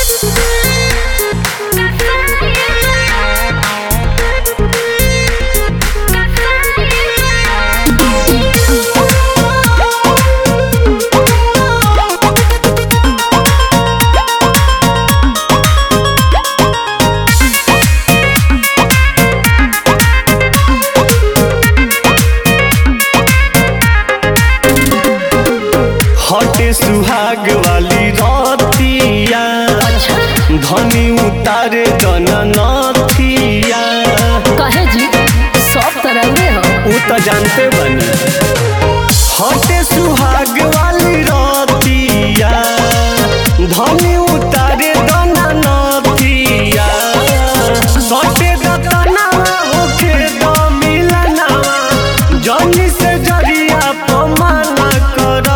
हटे सुहाग वाली रतिया धनी उतारे जननथिया कहे जी सब तरह रे हो उ त जानते बनी हटे सुहाग वाली रतिया धनी उतारे जननथिया सटे दतनावा होखे द मिलनावा जनी से जरिया पमाना कर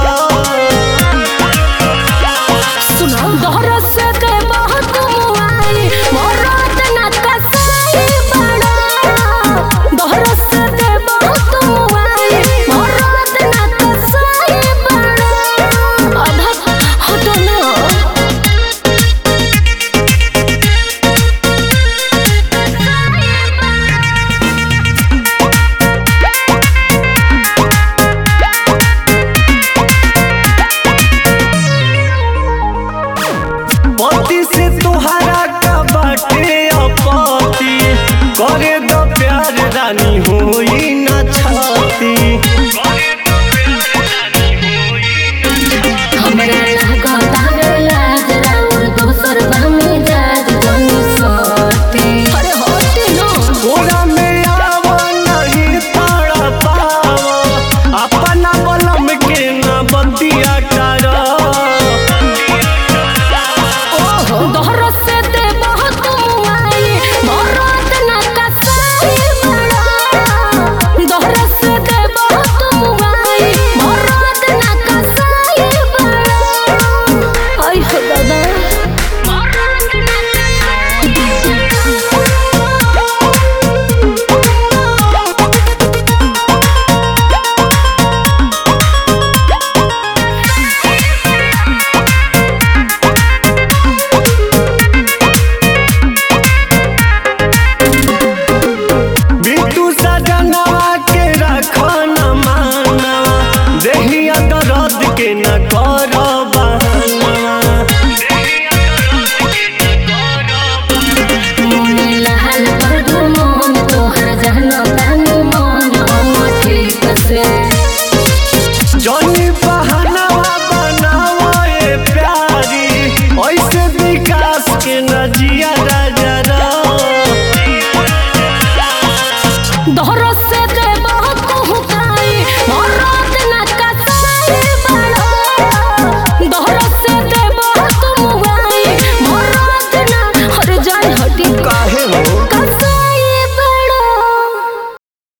सुनो दोहरा से के बहुत मुआई मोरात ना कसाई बड़ा दोहरा से के बहुत मुआई मोरात ना कसाई बड़ा आधा हटो ना पति से तोहरा